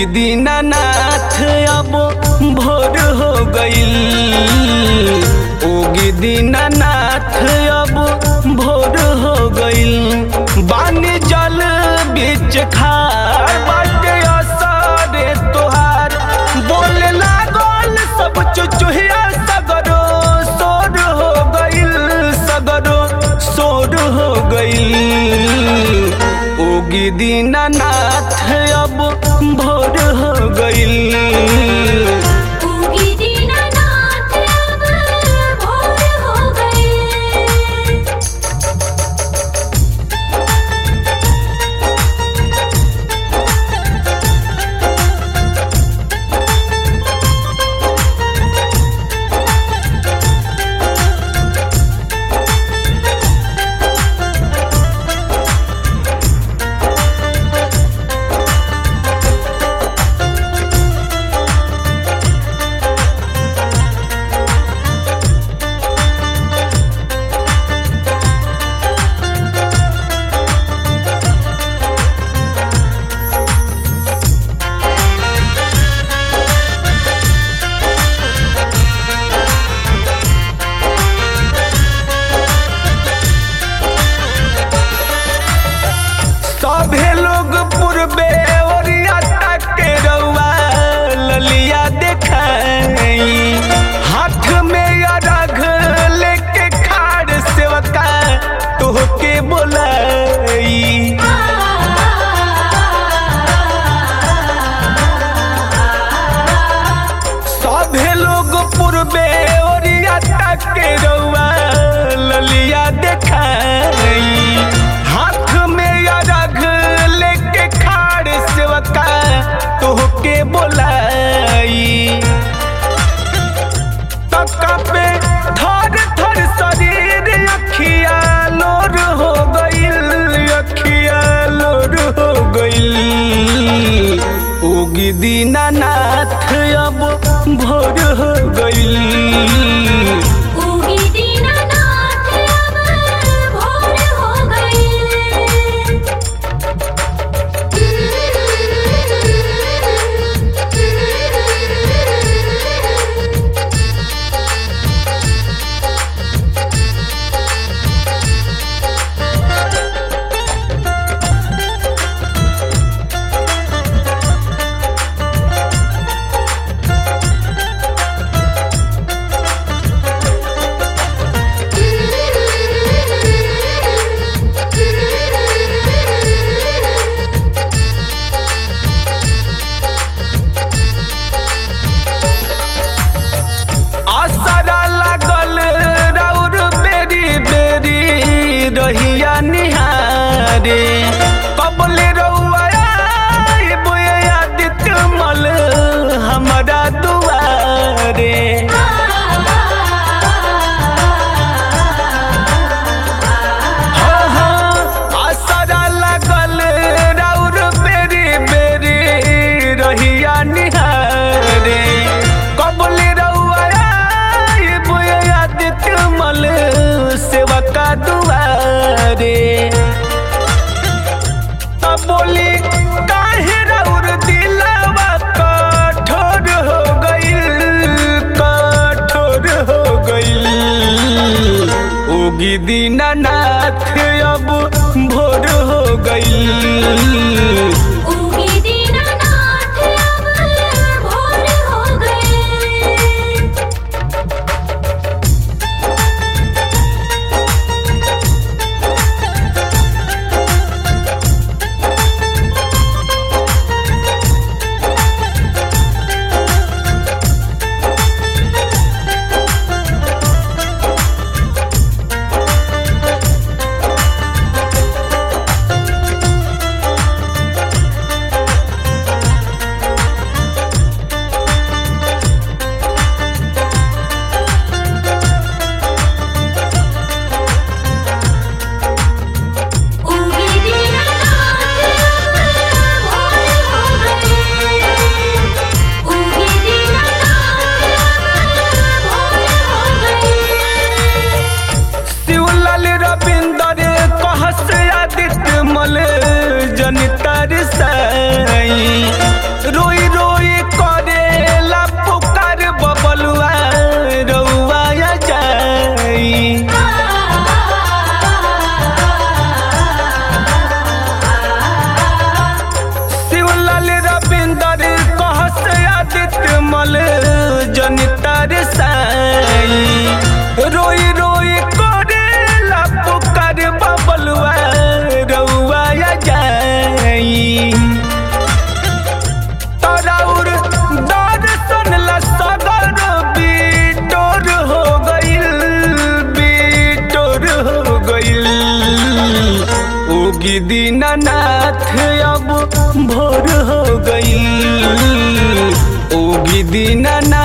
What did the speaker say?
उगी दीनानाथ अब भोर हो गईल उगी दीनानाथ अब भोर हो गईल बानी जल बीच खार बाटे असरे तोहार बोले लागल सब चुचुहिया सगरो सोर हो गईल सगरो सोर हो गईल उगी दीनानाथ अब भोर हो गईल उगी दीनानाथ अब भोर हो गए सभे लोग पूर्वे ओरिया के रउआ ललिया देखाई हाथ में अरघ लेके खाड़ सेवका तोहके बोलाई सभे लोग पूर्वे ओरिया के रउआ ललिया देखाई हाथ में अरघ लेके खाड़ सेवका तोहके बोलाई तका पे थर थर शरीर अखिया लोर हो गईल अखिया लोर हो गईल उगी दीनानाथ अब भोर हो गईल उगी दीनानाथ अब भोर हो गए आसरा लागल राउर बेरी बेरी रहिया निहारे कबले रउआ आइब आदित्य मल हमरा दुआरे हाँ, हाँ, आसरा लागल राउर बेरी बेरी रहिया निहारे कबले रउआ आइब आदित्य मल सेवका दुआरे तब बोली काहे राउर दिलवा कठोर हो गईल कठोर हो गईल उगी दीनानाथ अब भोर हो गईल उगी दीनानाथ अब भोर हो गए उगी दीनानाथ अब भोर हो गईल उगी दीनानाथ